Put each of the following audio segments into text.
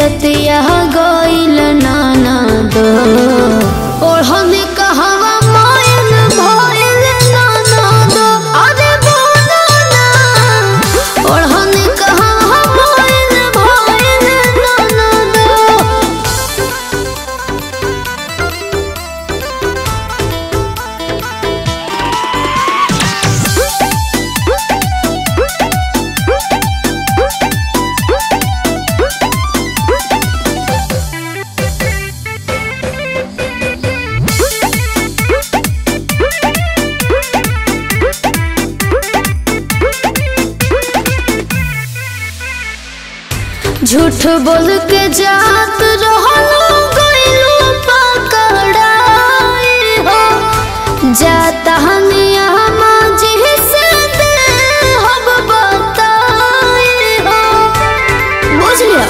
रतिया गइल नाना दो ओढ़नी कहवा मायन भइल नाना दो अरे बोलो ना ओढ़नी कहवा मायन भइल नाना दो झूठ बोल के जात रहलो गइलो पकड़ाई हो जाता हनिया माजी से दे हम बताई हो बुझ लिया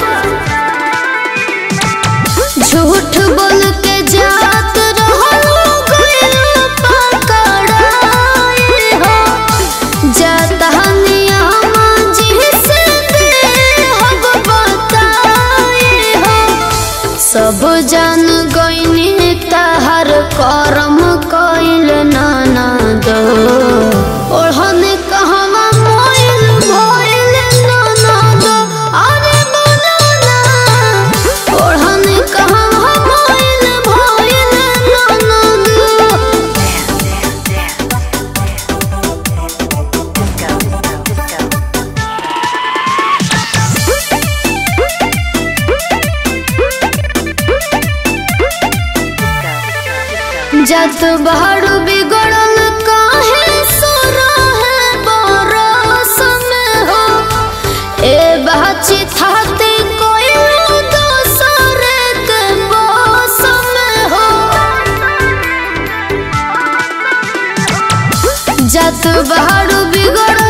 झूठ बोल के जात रहलो गइलो पकड़ाई हो जाता हनिया माजी से दे हम बताई हो सब जान गइनी तहर करम कइल नाना दो ओढ़ने कहवा मोइल भइल नाना दो अरे बोलो ना ओढ़ने कहवा मोइल भइल नाना दो जत बहारू बिगड़ल काहे सोना है बरस में हो ए बाची थाते कोई दोसर के बस में हो जत बहारू बिगड़ल